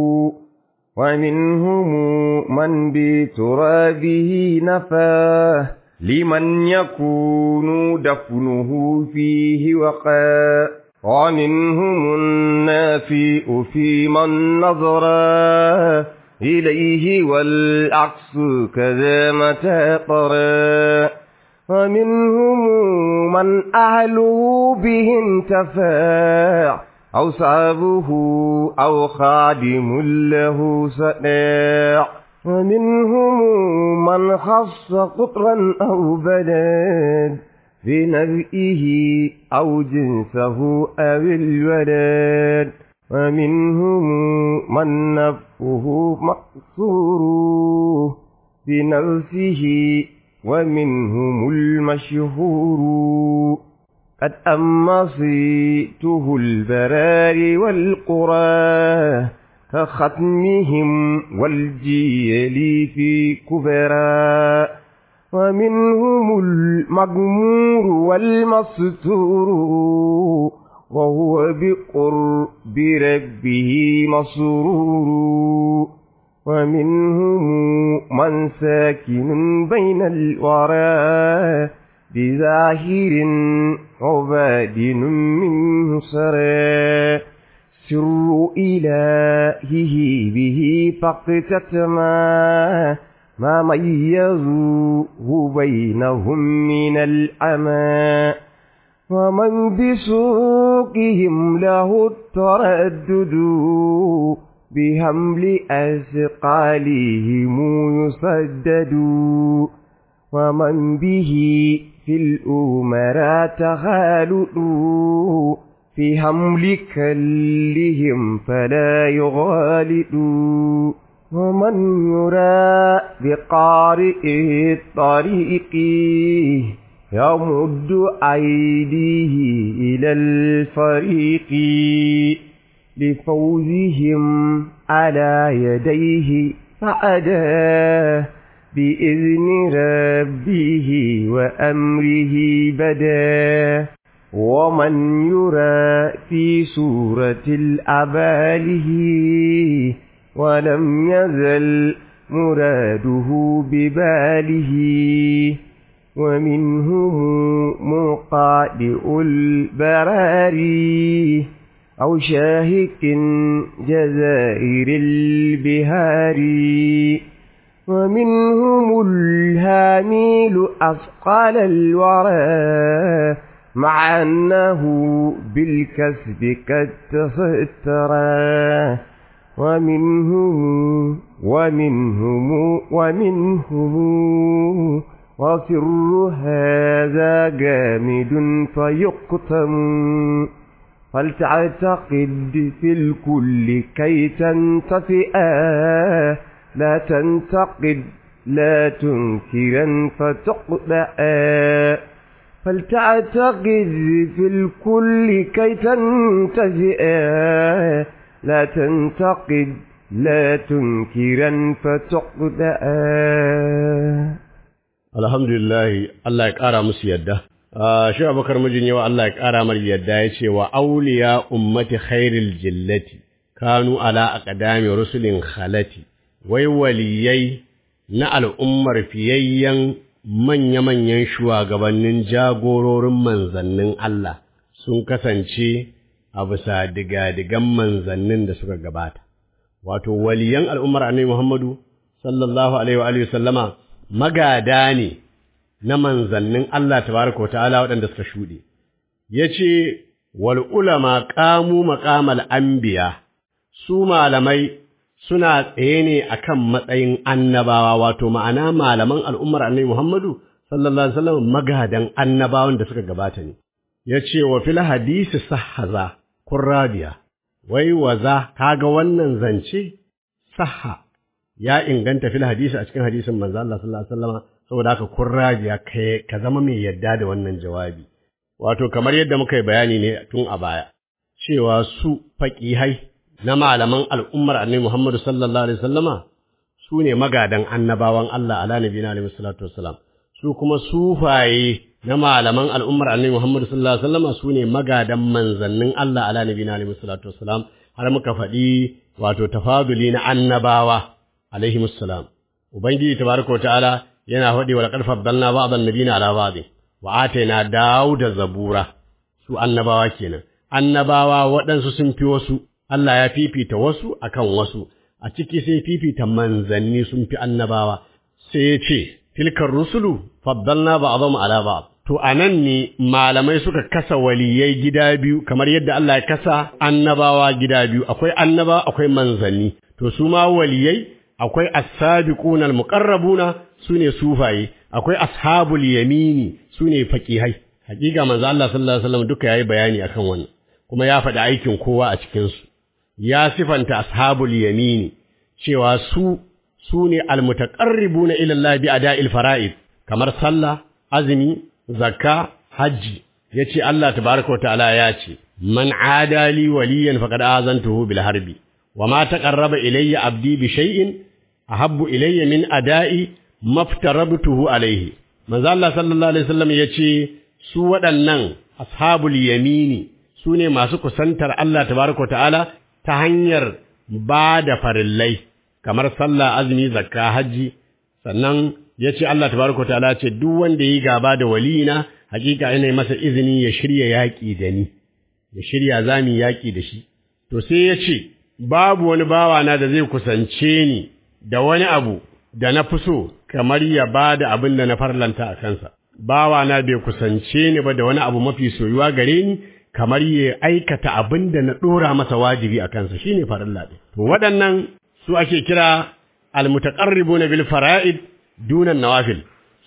ومنهم من بترابه نفاه لمن يكون دفنه فيه وقا ومنهم النافئ في من نظر إليه والعكس كذا متى طرى ومنهم من أهله به انتفاع أو صابه أو خادم له سناع ومنهم من خص قطرا أو بلد في نبئه أو جنسه أو الولد ومنهم من نفه مقصور بنفسه ومنهم المشهور قد أما صيته البرار والقرى كختمهم والجيل في كبرى ومنهم المغمور والمستور وهو بقرب ربه مسرور ومنهم من ساكن بين الورى بظاهر عباد منه سرى سر إلهه به فاقتتما ما ميزوه بينهم من الأمى ومن بسوقهم له التردد بهمل أثقالهم يسدد ومن به في الأمراء تخالدوا في حمل كلهم فلا يغالدوا ومن يرى بقارئ الطريق يمد أيديه إلى الفريق لفوزهم على يديه فأداه بإذن ربه وأمره بدا ومن يرى في سورة الأباله ولم يزل مراده بباله ومنهم مقادئ البراري أو شاهك جزائر البهاري ومنهم الهاميل أثقال الورى مع أنه بالكسب قد تسترى ومنهم ومنهم ومنهم وسر هذا جامد فيقتم فلتعتقد في الكل كي تنتفئا لا تنتقد لا تنكرا فتقطع فلتعتقد في الكل كي تنتفئا لا تنتقد لا تنكرا فتقطع alhamdulillah Allah ya ƙara musu yadda shi abubakar mijin yawa Allah ya ƙara mar yadda ya ce wa auliya ummati khairil jillati kanu ala aqdami rusulin khalati wai waliyai na al'ummar fiyayyen manya-manyan shugabannin jagororin manzannin Allah sun kasance a bisa digadigan manzannin da suka gabata wato waliyan al'ummar annabi Muhammadu sallallahu alaihi wa alihi sallama magada ne na manzannin Allah tabaraka ta'ala waɗanda suka shuɗe yace wal ulama qamu maqamal anbiya su malamai suna tsaye ne akan matsayin annabawa wato ma'ana malaman al'ummar annabi Muhammadu sallallahu alaihi wasallam magadan annabawan da suka gabata ne yace wa fil hadisi sahhaza kurrabiya wai waza kaga wannan zance sahha ya inganta fil hadisi a cikin hadisin manzo Allah sallallahu alaihi wasallam saboda haka kurrabiya kai ka zama mai yadda da wannan jawabi wato kamar yadda muka yi bayani ne tun a baya cewa su faqihai na malaman al'ummar annabi Muhammad sallallahu alaihi wasallama su ne magadan annabawan Allah ala nabiyina alaihi salatu wassalam su kuma sufaye na malaman al'ummar annabi Muhammad sallallahu alaihi wasallama su ne magadan manzannin Allah ala nabiyina alaihi salatu wassalam har muka faɗi wato tafaduli na annabawa alaihi musallam ubangiji tabaraka ta'ala yana faɗi wa laqad faddalna ba'd an-nabiyina ala ba'd wa atayna dauda zabura su annabawa kenan annabawa waɗansu sun fi wasu Allah ya fifita wasu akan wasu a ciki sai fifita manzanni sun fi annabawa sai ya ce tilkar rusulu faddalna ba'dhum ala ba'd to anan ne malamai suka kasa waliyai gida biyu kamar yadda Allah ya kasa annabawa gida biyu akwai annaba akwai manzanni to su ma waliyai akwai as-sabiquna al-muqarrabuna sune sufaye akwai ashabul yamini sune faqihai hakika manzo Allah sallallahu alaihi wasallam duka yayi bayani akan wannan kuma ya faɗi aikin kowa a cikin su ya sifanta ashabul yamini cewa su sune al-mutaqarribuna ila Allah bi ada'il fara'id kamar sallah azumi zakka hajji yace Allah tabaaraka ta'ala ya ce man adali waliyan faqad azantuhu bil harbi wama taqarraba ilayya abdi bi shay'in ahabbu ilayya min ada'i maftarabtuhu alayhi manzo Allah sallallahu alaihi wasallam yace su waɗannan ashabul yamini su ne masu kusantar Allah tabaaraka ta'ala ta hanyar ba da farillai kamar sallah azumi zakka hajji sannan yace Allah tabaaraka ta'ala ce duk wanda yi gaba da walina hakika ina masa izini ya shirya yaki da ni ya shirya zami yaki da shi to sai yace babu wani bawana da zai kusance ni da wani abu da na fi so kamar ya ba da abin da na farlanta a kansa. Bawana bai kusance ni ba da wani abu mafi soyuwa gare ni kamar ya aikata abin da na ɗora masa wajibi a kansa shi ne farilla ɗin. To waɗannan su ake kira almutaƙarribu na bil fara'id dunan nawafil.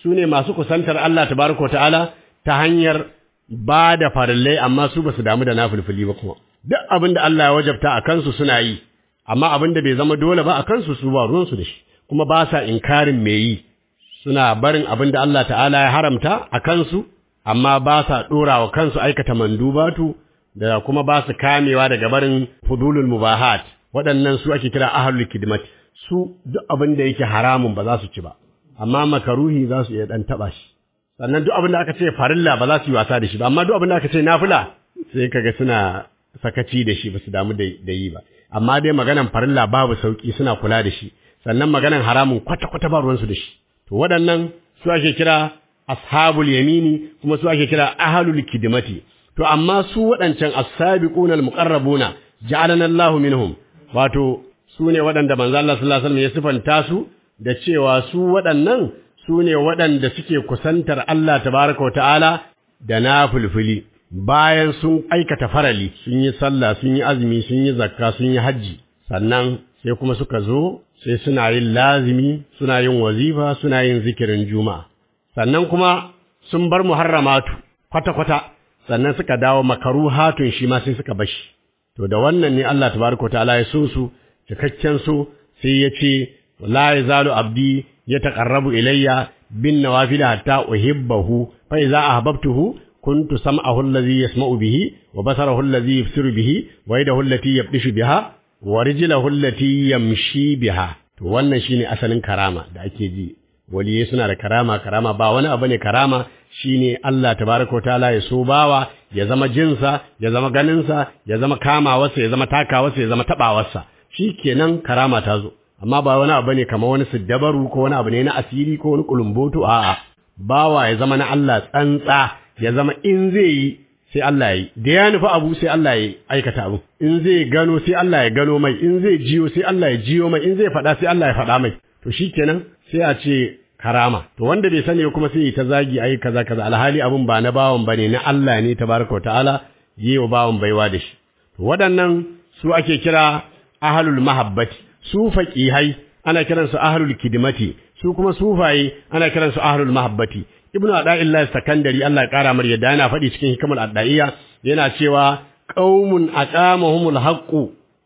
su ne masu kusantar Allah tabaraka ta'ala ta hanyar ba da farillai amma su ba su damu da nafilfili ba kuma duk abin da Allah ya wajabta a kansu suna yi amma abin da bai zama dole ba a kansu su ba ruwansu da shi kuma ba sa inkarin me yi suna barin abin da Allah ta'ala ya haramta a kansu amma ba sa ɗora wa kansu aikata mandubatu da kuma ba su kamewa daga barin fudulul mubahat waɗannan su ake kira ahlul kidmat su duk abin da yake haramun ba za su ci ba amma makaruhi za su iya dan taba shi sannan duk abin da aka ce farilla ba za su yi wasa da shi ba amma duk abin da aka ce nafila sai kaga suna sakaci da shi ba su damu da yi ba amma dai maganan farilla babu sauki suna kula da shi sannan maganan haramun kwata kwata ba ruwansu da shi to waɗannan su ake kira ashabul yamini kuma su ake kira ahlul kidmati to amma su waɗancan as-sabiquna al-muqarrabuna ja'alana Allahu minhum wato su ne waɗanda manzo Allah sallallahu alaihi wasallam ya sifanta su da cewa su waɗannan su ne waɗanda suke kusantar Allah tabaraka wa ta'ala da nafilfili bayan sun aikata farali sun yi sallah sun yi azumi sun yi zakka sun yi hajji sannan sai kuma suka zo sai suna yin lazimi suna yin wazifa suna yin zikirin juma'a sannan kuma sun bar muharramatu kwata-kwata sannan suka dawo makaruhatun shi ma sai suka bashi to da wannan ne Allah tabaraka ta'ala ya so su cikakken so sai ya ce la yazalu abdi yataqarrabu ilayya bin nawafil hatta uhibbahu fa idza ahbabtuhu kuntu sam'ahu alladhi yasma'u bihi wa basarahu alladhi yubsiru bihi wa yadahu allati yabdishu biha wa rijluhu allati yamshi biha to wannan shine asalin karama da ake ji waliyai suna da karama karama ba wani abu ne karama shine Allah tabaraka taala ya so bawa ya zama jinsa ya zama ganinsa ya zama kamawarsa ya zama takawarsa ya zama tabawarsa shikenan karama ta zo amma ba wani abu ne kamar wani siddabaru ko wani abu ne na asiri ko wani kulumboto a'a bawa ya zama na Allah tsantsa ya zama in zai yi sai Allah ya yi da ya nufi abu sai Allah ya aikata abu in zai gano sai Allah ya gano mai in zai jiyo sai Allah ya jiyo mai in zai faɗa sai Allah ya faɗa mai to shikenan sai a ce karama to wanda bai sani kuma sai ta zagi ai kaza kaza alhali abun ba na bawan bane na Allah ne tabaraka ta'ala yi wa bawan baiwa da shi to waɗannan su ake kira ahlul mahabbati su faqihai ana kiransu ahlul kidmati su kuma sufaye ana kiransu ahlul mahabbati ibnu ada'illah sakandari Allah ya kara mar yadda yana faɗi cikin hikimar addaiya yana cewa qaumun aqamahumul haqqu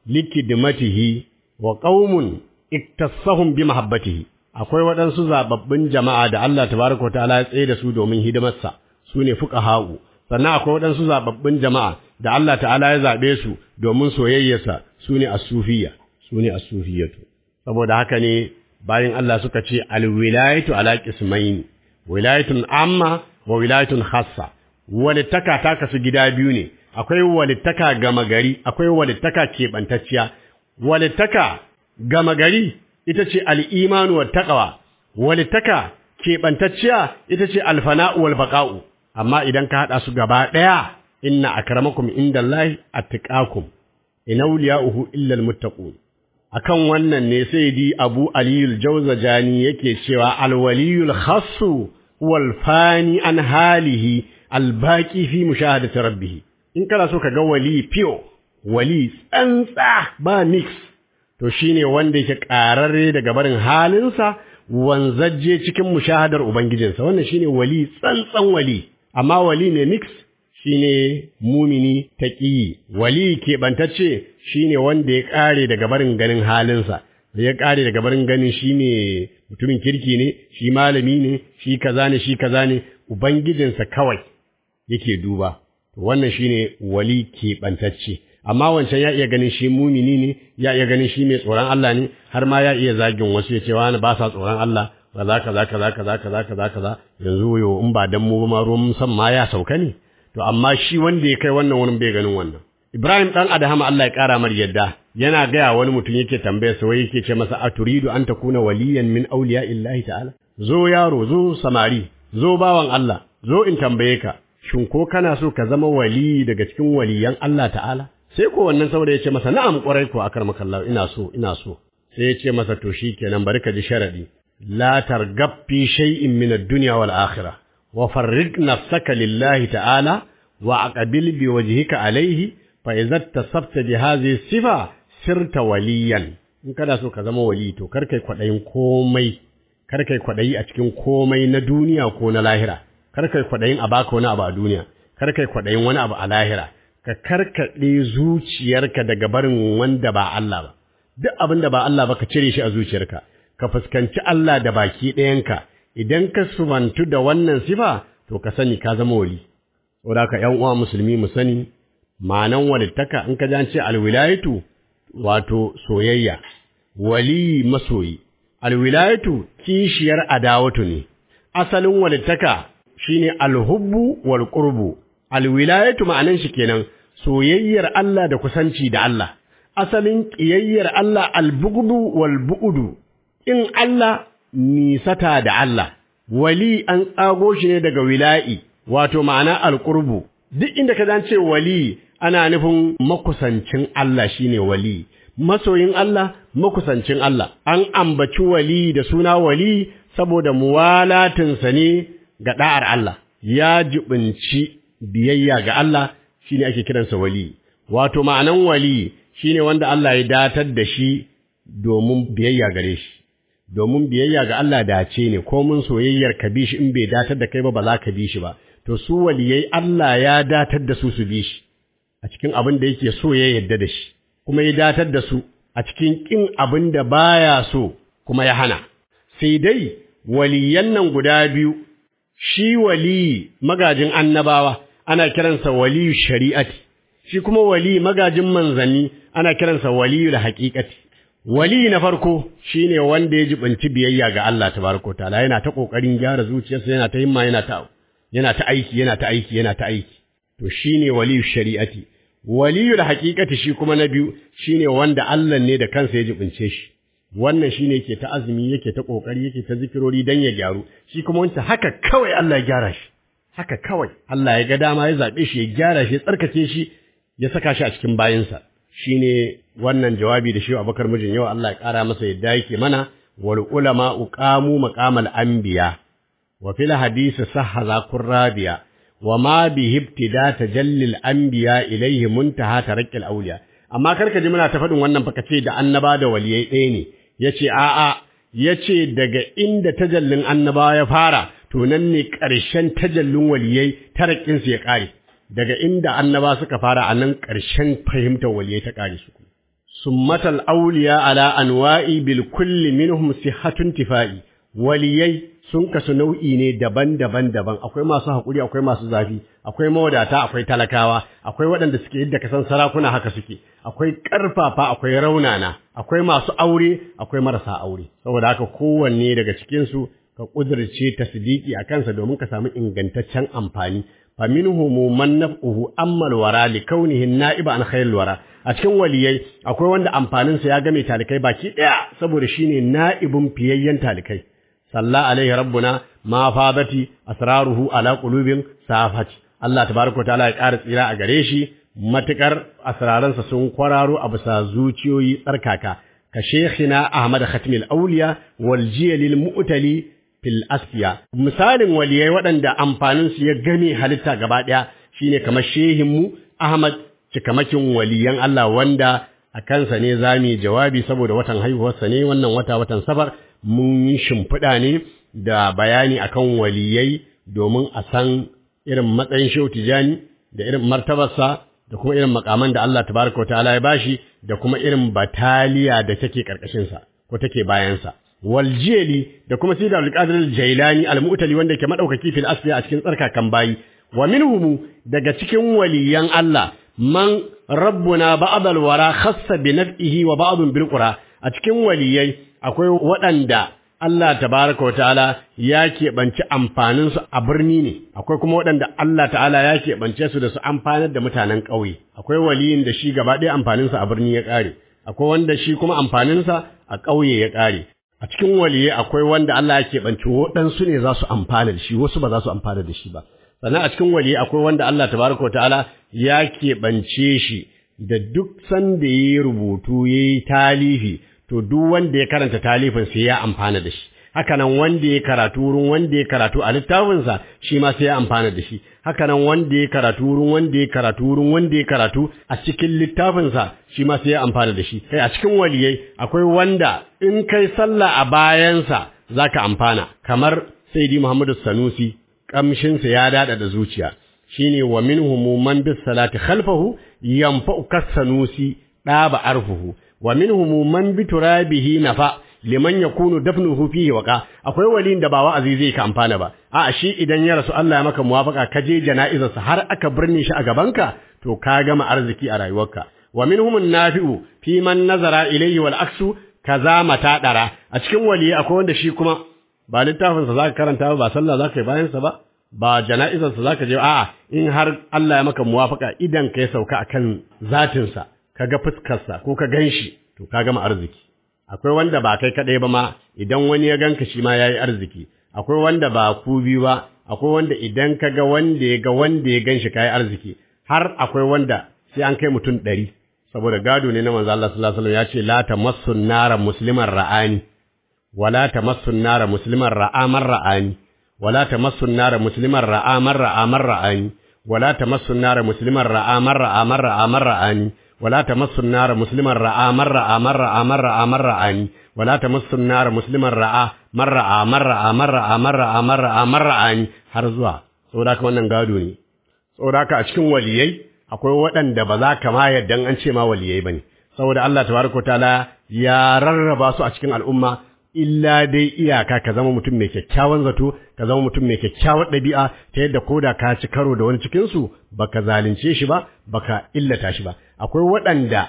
likidmatihi wa qaumun iktasahum bi mahabbatihi akwai waɗansu zababbin jama'a da Allah tabaraka wa ta'ala ya tsaye da su domin hidimarsa su ne fuqaha'u sannan akwai waɗansu zababbin jama'a da Allah ta'ala ya zabe su domin soyayyarsa su ne as-sufiyya su ne as-sufiyatu saboda haka ne bayan Allah suka ce al-wilayatu ala qismayn wilayatun amma wa wilayatun khassa walittaka ta kasu gida biyu ne akwai walittaka gama gari akwai walittaka keɓantacciya walittaka gama gari ita ce al'imanu wa taƙawa, walittaka keɓantacciya ita ce alfana'u wal baƙa'u, amma idan ka haɗa su gaba ɗaya, inna a karamakum inda Allah a tiƙakum, ina uhu illal muttaƙun. Akan wannan ne sai di Abu Aliyul Jauzajani yake cewa alwaliyul khassu wal fani an halihi albaki fi mushahadati rabbih. In kana so ka ga wali fiyo, wali tsantsa ba mix to shine wanda yake ƙararre daga barin halinsa wanzajje cikin mushahadar ubangijinsa wannan shine wali tsantsan wali amma wali ne mix shine mumini taqiyi wali keɓantacce shine wanda ya ƙare daga barin ganin halinsa da ya ƙare daga barin ganin shine mutumin kirki ne shi malami ne shi kaza ne shi kaza ne ubangijinsa kawai yake duba wannan shine wali keɓantacce amma wancan ya iya ganin shi mumini ne ya iya ganin shi mai tsoron Allah ne har ma ya iya zagin wasu ya ce wani ba sa tsoron Allah kaza kaza kaza kaza kaza kaza kaza yanzu yo in ba dan mu ba ma ruwan san ma ya sauka ne to amma shi wanda ya kai wannan wurin bai ganin wannan Ibrahim dan Adahama Allah ya kara mar yadda yana gaya wani mutum yake tambaya sa wai yake ce masa aturidu an takuna waliyan min awliya illahi ta'ala zo yaro zo samari zo bawan Allah zo in tambaye ka shin ko kana so ka zama wali daga cikin waliyan Allah ta'ala sai ko wannan saboda ya ce masa na'am kwarai ko akar makallahu ina so ina so sai ya ce masa to shikenan bari ka ji sharadi la targab fi shay'in min ad-dunya wal akhirah wa farrig nafsaka lillahi ta'ala wa aqbil bi wajhika alayhi fa idza tasabta bi hadhihi sifa sirta waliyan in kana so ka zama wali to kar kai kwadayin komai kar kai kwaɗayi a cikin komai na duniya ko na lahira kar kai kwaɗayin a baka wani abu a duniya kar kai kwaɗayin wani abu a lahira ka karkaɗe zuciyarka daga barin wanda ba Allah ba duk abin da ba Allah ba ka cire shi a zuciyarka ka fuskanci Allah da baki ɗayanka idan ka sumantu da wannan sifa to ka sani ka zama wali saboda ka ƴan uwa musulmi mu sani ma'anan walittaka in ka ji an ce alwilayatu wato soyayya wali masoyi alwilayatu kishiyar adawatu ne asalin walittaka shine alhubbu wal qurbu alwilayatu ma'anan shi kenan soyayyar Allah da kusanci da Allah asalin ƙiyayyar Allah albugudu wal bu'udu in Allah nisata da Allah wali an tsago shi ne daga wila'i wato ma'ana alqurbu duk inda ka ce wali ana nufin makusancin Allah shine wali masoyin Allah makusancin Allah an ambaci wali da suna wali saboda muwalatinsa ne ga da'ar Allah ya jibinci biyayya ga Allah shine ake kiransa wali wato ma'anan wali shine wanda Allah ya datar da shi domin biyayya gare shi domin biyayya ga Allah dace ne ko mun soyayyar ka bi shi in bai datar da kai ba ba za ka bi shi ba to su waliyai Allah ya datar da su su bi shi a cikin abin da yake so ya yarda da shi kuma ya datar da su a cikin kin abin da baya so kuma ya hana sai dai waliyan nan guda biyu shi wali magajin annabawa ana kiransa waliyu shari'ati shi kuma wali magajin manzanni ana kiransa waliyul haqiqati wali na farko shine wanda ya jibinci biyayya ga Allah tabaraka taala yana ta kokarin gyara zuciyarsa yana ta himma yana ta yana ta aiki yana ta aiki yana ta aiki to shine waliyu shari'ati waliyul haqiqati shi kuma na biyu shine wanda Allah ne da kansa ya jibince shi wannan shine yake ta azumi yake ta kokari yake ta zikirori dan ya gyaru shi kuma wancan haka kawai Allah ya gyara shi haka kawai Allah ya ga dama ya zabe shi ya gyara shi ya tsarkake shi ya saka shi a cikin bayinsa shine wannan jawabi da shi Abubakar mijin yau Allah ya kara masa yadda yake mana wal ulama uqamu maqamal anbiya wa fil hadisi sahha zakur rabiya wa ma bi ibtida tajallil anbiya ilayhi muntaha tarakkil awliya amma karka ji muna ta faɗin wannan fa kace da annaba da waliyai ɗaya ne yace a'a yace daga inda tajallin annaba ya fara to nan ne ƙarshen tajallin waliyai tarakkin su ya ƙare daga inda annaba suka fara a nan ƙarshen fahimtar waliyai ta ƙare su summatal auliya ala anwa'i bil kulli minhum sihhatun tifa'i waliyai sun kasu nau'i ne daban-daban daban akwai masu haƙuri akwai masu zafi akwai mawadata akwai talakawa akwai waɗanda suke yadda kasan sarakuna haka suke akwai ƙarfafa akwai raunana akwai masu aure akwai marasa aure saboda haka kowanne daga cikinsu ka ƙudurce tasdiki a kansa domin ka samu ingantaccen amfani fa minhum man naf'uhu ammal wara li kaunihi na'iba an khairil wara a cikin waliyai akwai wanda amfaninsa ya game talikai baki ɗaya saboda shine na'ibun fiyayyen talikai salla alaihi rabbuna ma fadati asraruhu ala qulubin safati Allah tabaraka ta'ala ya ƙara tsira a gare shi matukar asraransa sun kwararo a bisa zuciyoyi tsarkaka ka sheikhina Ahmad Khatimul Auliya wal jiyalil mu'tali fil asfiya misalin waliyai waɗanda amfanin su ya gane halitta gaba ɗaya shine kamar shehin mu Ahmad cikamakin waliyan Allah wanda a kansa ne zamu jawabi saboda watan haihuwarsa ne wannan wata watan safar mun yi shimfiɗa ne da bayani akan waliyai domin a san irin matsayin shehu tijani da irin martabarsa da kuma irin makaman da Allah tabaraka ta'ala ya bashi da kuma irin bataliya da take karkashinsa ko take bayansa waljeli da kuma sida al-qadir al-jailani al-mu'tali wanda ke madaukaki fil asfiya a cikin tsarkakan bayi wa minhum daga cikin waliyan Allah man rabbuna ba'd al-wara khassa bi naf'ihi wa ba'd bil qura a cikin waliyai akwai waɗanda Allah tabaraka wa ta'ala ya keɓanci amfaninsu a birni ne, akwai kuma waɗanda Allah ta'ala ya keɓance su da su amfanar da mutanen ƙauye, akwai waliyin da shi gaba ɗaya amfaninsa a birni ya ƙare, akwai wanda shi kuma amfaninsa a ƙauye ya ƙare. A cikin waliyai akwai wanda Allah ya keɓanci waɗansu ne za su amfana da shi, wasu ba za su amfana da shi ba. Sannan a cikin waliyai akwai wanda Allah tabaraka wa ta'ala ya keɓance shi da duk sanda ya yi rubutu ya yi talifi to duk wanda ya karanta talifin sai ya amfana da shi hakanan wanda ya karatu wurin wanda ya karatu a littafinsa shi ma sai ya amfana da shi hakanan wanda ya karatu wurin wanda ya karatu wurin wanda ya karatu a cikin littafinsa shi ma sai ya amfana da shi kai a cikin waliyai akwai wanda in kai sallah a bayansa zaka amfana kamar sayyidi Muhammadu Sanusi kamshinsa ya dada da zuciya shine wa minhum man bis salati khalfahu yanfa'u kasanusi daba arfuhu wa minhum man bi turabihi nafa liman yakunu dafnuhu fihi waqa akwai walin da ba wa'azi zai ka amfana ba a shi idan ya rasu Allah ya maka muwafaka ka je jana'izarsa har aka birne shi a gabanka to ka gama arziki a rayuwarka wa minhum nafi'u fi man nazara ilayhi wal aksu kaza mata dara a cikin wali akwai wanda shi kuma ba littafin sa zaka karanta ba ba sallah zaka yi bayan sa ba ba jana'izar sa zaka je a'a in har Allah ya maka muwafaka idan kai sauka akan zatin sa kaga fuskar sa ko ka ganshi to ka gama arziki akwai wanda ba kai kadai ba ma idan wani ya ganka shi ma yayi arziki akwai wanda ba ku biyu ba akwai wanda idan ka ga wanda ya ga wanda ya ganshi kai arziki har akwai wanda sai an kai mutum ɗari saboda gado ne na manzo Allah sallallahu alaihi wasallam ya ce la tamassun nara musliman ra'ani wala tamassun nara musliman ra'aman ra'ani wala tamassun nara musliman ra'aman ra'aman ra'ani wala tamassun nara musliman ra'aman ra'aman ra'aman ra'ani ولا تمس النار مسلما راى من راى من راى من راى من رآني ولا تمس النار مسلما راى من راى من راى من راى من راى من راى من رآني har zuwa saboda haka wannan gado ne saboda haka a cikin waliyai akwai waɗanda ba za ka ma yadda an ce ma waliyai bane saboda Allah tabaraka taala ya rarraba su a cikin al'umma illa dai iyaka ka zama mutum mai kyakkyawan zato ka zama mutum mai kyakkyawar ɗabi'a ta yadda koda ka ci karo da wani cikin su baka zalunce shi ba baka illata shi ba akwai waɗanda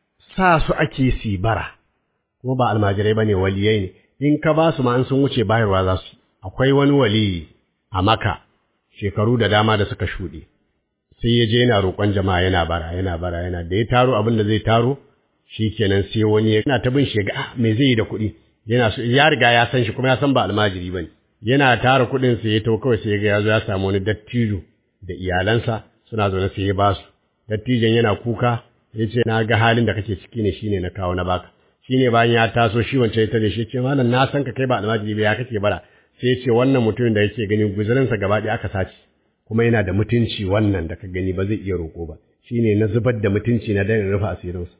sa su ake si bara kuma ba almajirai bane waliyai ne in ka ba su ma an sun wuce bayarwa za su akwai wani wali a maka shekaru da dama da suka shuɗe sai ya je yana roƙon jama'a yana bara yana bara yana da ya taro abin da zai taro shikenan sai wani yana ta bin shi ga ah me zai yi da kuɗi yana so ya riga ya san shi kuma ya san ba almajiri bane yana tara kuɗin sai ya to kawai sai ga ya zo ya samu wani dattijo da iyalansa suna zaune sai ya basu dattijon yana kuka ya ce na ga halin da kake ciki ne shine na kawo na baka shine bayan ya taso shi wancan ya tare shi ce malam na san ka kai ba almajiri ba ya kake bara sai ya ce wannan mutumin da yake gani guzurinsa gaba ɗaya aka sace kuma yana da mutunci wannan da ka gani ba zai iya roƙo ba shine na zubar da mutunci na dan rufe asirinsa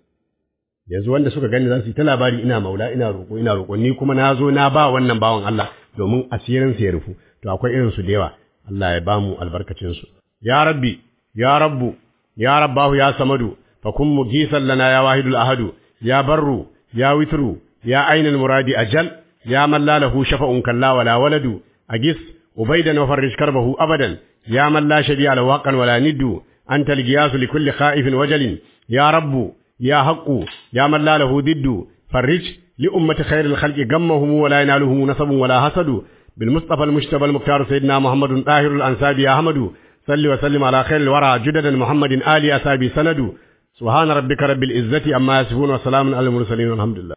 yanzu wanda suka gani za su yi ta labari ina maula ina roƙo ina roƙo ni kuma na zo na ba wannan bawan Allah domin asirinsa ya rufu to akwai irin su da yawa Allah ya bamu albarkacin su ya rabbi ya rabbu ya rabbahu ya samadu fa kun mugisan lana ya wahidul ahadu ya barru ya witru ya ainul muradi ajal ya man la lahu shafa'un kalla wala waladu agis ubaidan wa farrij karbahu abadan ya man la shadiya la waqan wala niddu anta al-giyas li kulli khaifin wajalin ya rabbu ya haqqu ya man la lahu diddu farrij li ummati khairil khalqi gammahum wala yanaluhum nasabun wala hasadu bil mustafa al-mujtaba al-mukhtar sayyidina muhammadun tahirul ansabi ya ahmadu صل وسلم على خير الورى جددا محمد آل أسابي سند سبحان ربك رب العزة أما يصفون وسلام على المرسلين والحمد لله